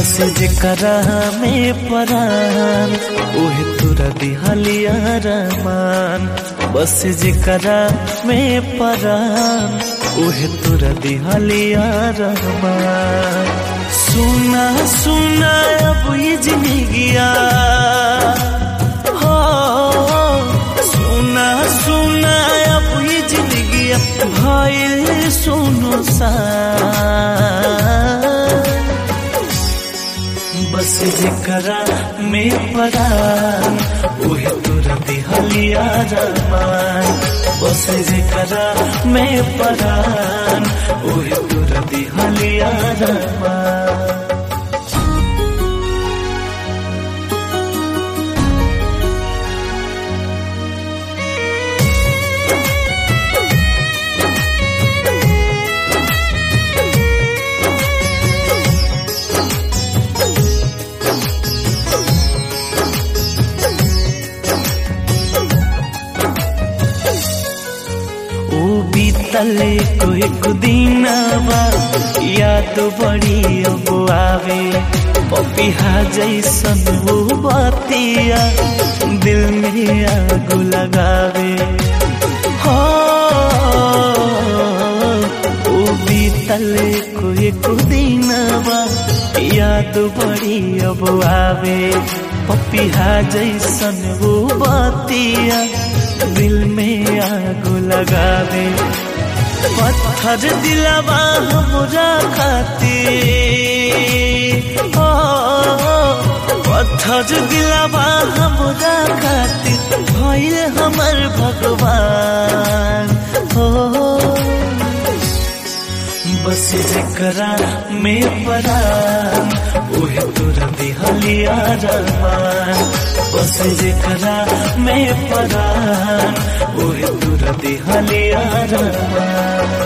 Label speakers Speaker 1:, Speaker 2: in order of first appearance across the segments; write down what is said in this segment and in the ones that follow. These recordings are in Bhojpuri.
Speaker 1: बस जेकरा में परान ओहे तुरा दिहलिया रमान बस जेकरा में परान ओहे तुरा दिहलिया रहमान सुना सुना अब ये जिंदगिया हो सुना सुना अब ये जिंदगिया भइल सुनो सा बस जेकरा में परान ओहे तोरा दिहलिया रमान बस जेकरा में परान ओहे तोरा दिहलिया रमान ओ बीतल को एक दिनवा याद बड़ी अब आवे पपिहा जैसन वो बतिया दिल में आग लगावे हो ओ बीतल को एक दिनवा याद बड़ी अब आवे पपिहा जैसन वो बतिया दिल में आग लगावे पत्थर दिलवा हमरा खातिर ओ पत्थर दिलवा हमरा खातिर भइल हमर भगवान हो बस जेकरा में परान ओहे तोरा दिहलिया रमान बस जेकरा में परान ओहे तोरा दिहलिया रमान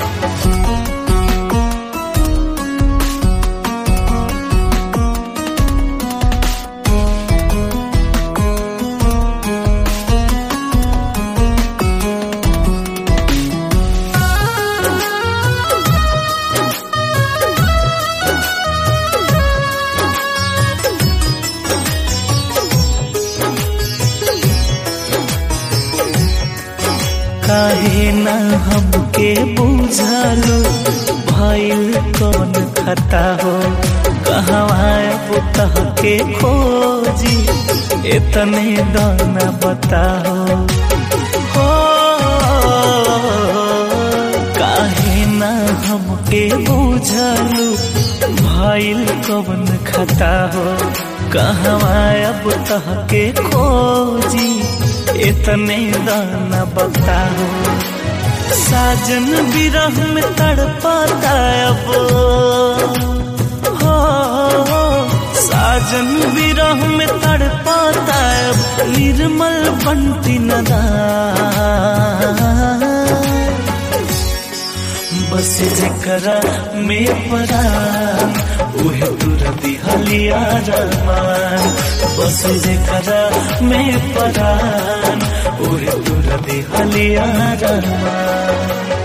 Speaker 1: काहे ना हमके बुझालो भइल कौन खता हो कहवा पुतह के खोजी इतने दाना बताओ हो काहे ना हमके बुझालो भइल कौन खता हो कहवा अब तह के खोजी इतने दाना बताओ साजन विरह में तड़पाता अब हो साजन विरह में तड़पाता अब निर्मल बंटी नदा बस जेकरा में परान उहे तुरा दिहलिया रमान बस जेकरा में परान उहे तुरा दिहलिया रमान